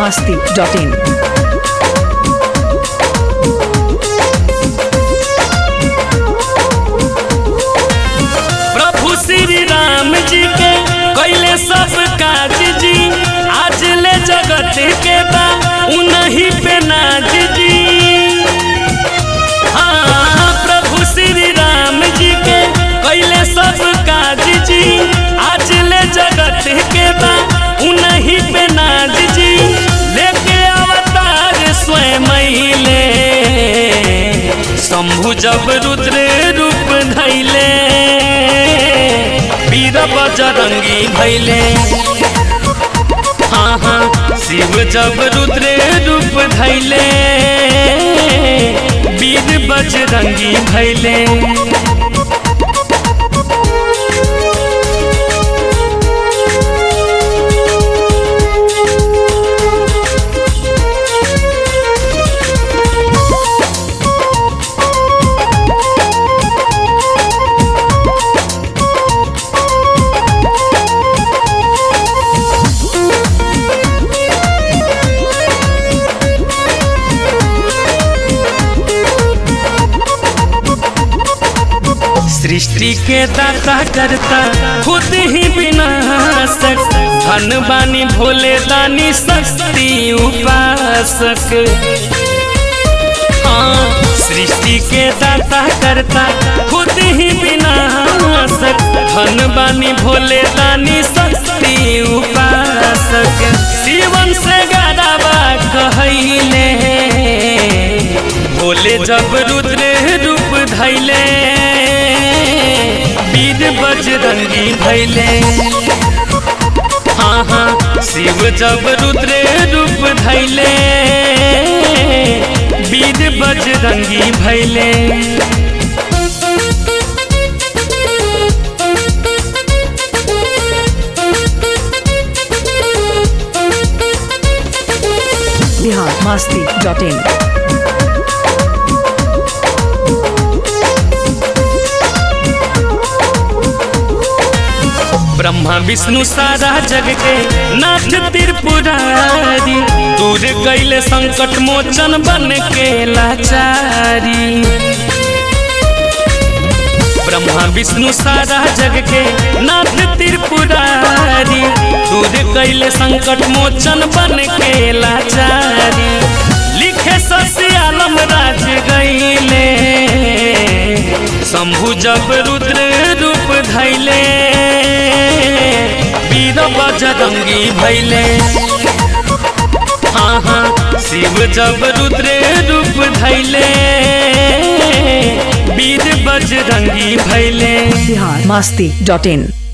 masti.in. प्रभु श्री राम जी के कैले सब काज जी आज ले जगत के बा उन्हीं पे नाज जी हाँ प्रभु श्री राम जी के कैले सब काज जी आज ले जगत के बा उन्हीं पे नाज जी लेके अवतार स्वयं ले शंभु जब रुद्र रूप धैले वीर बजरंगी भैले हाँ हाँ शिव जब रुद्र रूप धैले वीर बजरंगी भैले सृष्टि के दाता करता खुद ही विनाशक धन बानी भोले दानी शक्ति उपासक हाँ सृष्टि के दाता करता खुद ही विनाशक धन बानी भोले दानी शक्ति उपासक शिवन से गादाबा कहले भोले जब रुद्र रूप धैले वीर बजरंगी भैले हाँ हाँ शिव जब रुद्र रूप धैले वीर बजरंगी भैले Bihar masti.in. ब्रह्मा विष्णु सारा जग के नाथ त्रिपुरारी दूर कैले संकट मोचन बन के लाचारी ब्रह्मा विष्णु सारा जग के नाथ त्रिपुरारी दूर कैले संकट मोचन बन के लाचारी लिखे ससी आलम राज गईले शंभु जब रुद्र रूप धैले वीर बजरंगी भैले हाँ हाँ शिव जब रुद्र रूप धैले वीर बजरंगी भैले Bihar masti.in.